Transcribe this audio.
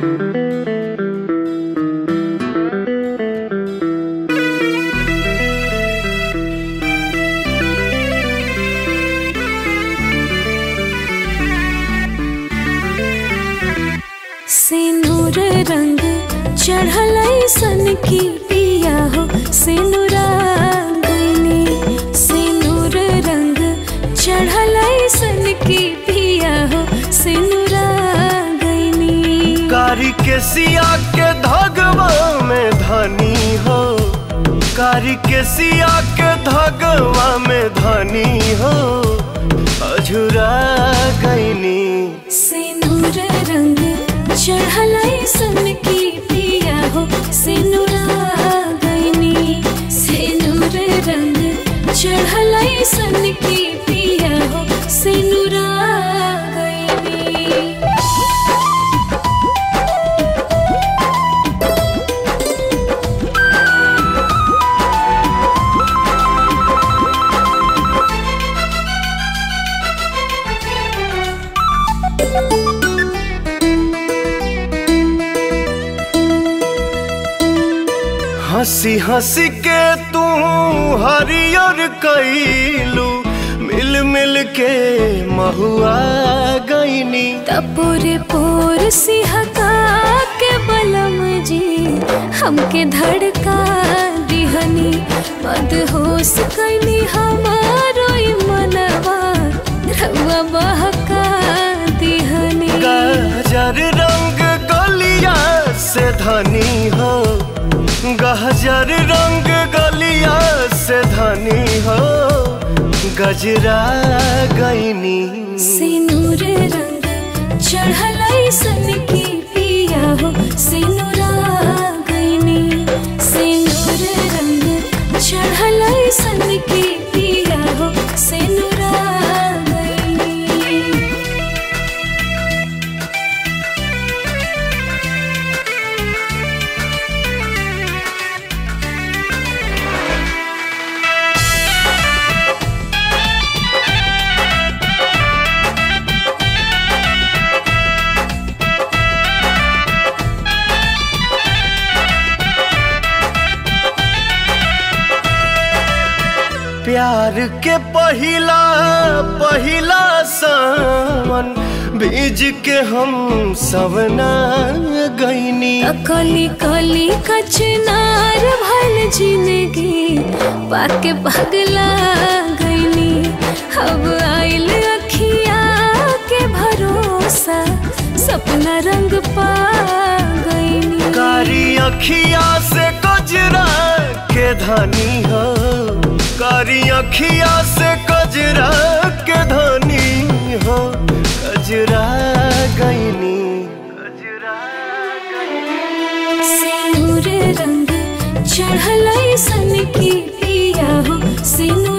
सिनुर रंग चढ़ल सन की पिया हो सिनुरांगनी सिनुर रंग चढ़ल सन की पिया हो सिनुरांगनी कारी के सिया के धगवा में धनी हो कारी के सिया के धगवा में धनी हो अझुरा गईनी सिनुर रंग चढ़ल सन की पिया हो सिनुरांगनी सिनुर रंग चढ़ल सन की पिया हो सिनुरांगनी हंसी हंसी के तू हरियर कैलू मिल मिल के महुआ गईनी तपोरे पोर सिहका के बलम जी हमके धड़का दिहनी मदहोश कैनी हमारो ई मनवा रउआ बहका दिहनी गहजर रंग गलिया से धनी हो गहजर रंग गलिया से धनी हो गजरा गईनी सिनुर रंग चढ़ल सन की पिया हो सिनुरा गईनी सिनुर रंग चढ़ल सन की पिया हो सिनुरा गईनी प्यार के पहिला पहिला सावन बीज के हम सवना गईनी कली कली कचनार भल जिंदगी पाके पगला गईनी अब आइल अखिया के भरोसा सपना रंग पा गईनी कारी अखिया से कजरा के धनी हो कारी अखिया से कजरा के धनी हो कजरा गईनी कजरा गईनी सिनुर रंग चढ़ल सन की पिया हो सिनुर